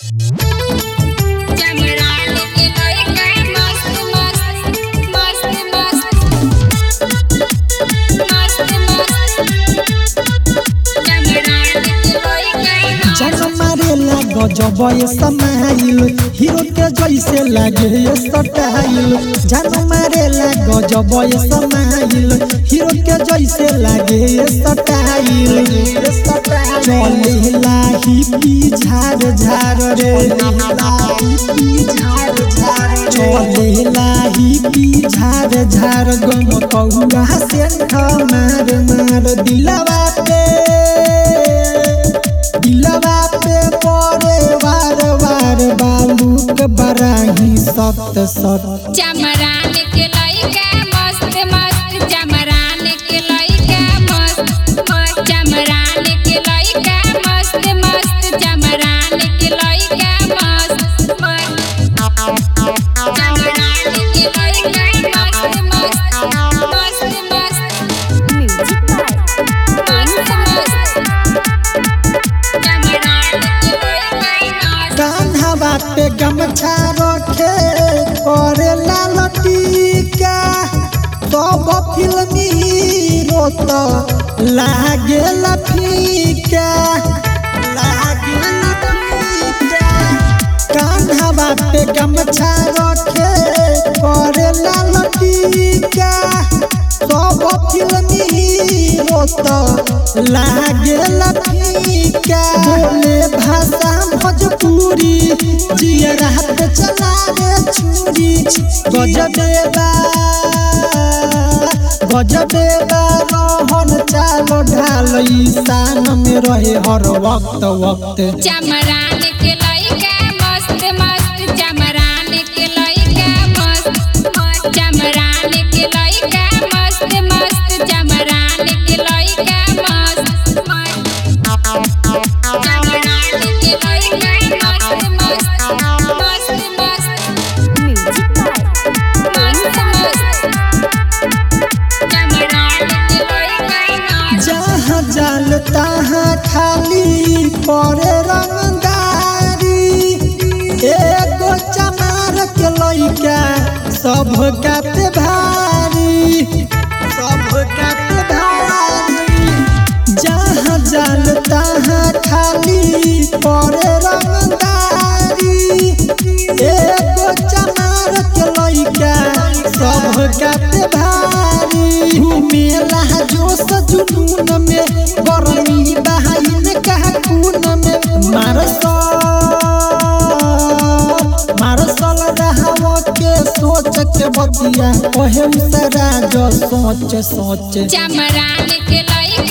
चमरान के लइका मस्त मस्त मस्त मस्त मस्त मस्त चमरान के लइका जन मारेला गजब ये समाइल हीरो के जैसे लागे ये स्टाइल जन मारेला गजब ये समाइल हीरो के जैसे लागे ये स्टाइल चलेला हिप्पी झार झार रे चलेला हिप्पी झार झार गम कौआ से मार मार दिलवा पे दिलवा पे पड़े वार वार बालूक बराही सत सत चमरान के लइका मस्त मस्त चमरान के लइका मस्त मस्त चमरान के लइका मस्त मस्त चमरान के लइका मस्त मस्त चमरान के लइका मस्त मस्त मस्त मस्त म्यूजिक मस्त मस्त चमरान के लइका मस्त कान्हा पे गमछा रखे करे लाल टीका सब फिल्मी हीरो तो लागे फीका लागे फीका कान्हा पे गमछा रखे करे लाल टीका सब फिल्मी हीरो तो लागे फीका बोले भाषा भोजपुरी जिया रात चलावे छुरी गजबेबा गजबेबा रहन चालो ढाल ईशान में रहे हर वक्त वक्त चमरान के लइका मस्त मस्त चमरान के लइका मस्त मस्त चमरान के लइका मस्त मस्त चमरान के लइका मस्त मस्त चमरान के लइका मस्त मस्त मस्त मस्त म्यूजिक मस्त मस्त चमरान के लइका मस्त जहाँ जाल तहाँ खाली परे रंगदारी एगो चमार के लइका सब काते भारी सब काते भारी जहाँ जाल तहाँ खाली परे रंगदारी एगो चमार के लइका सब काते भारी घूमेला जोश जुनून में गरमी बहाइन कहा खून में मारसल मारसल रहाव के सोच के बतिया ओहे सरा जो सोच सोच चमरान के लइका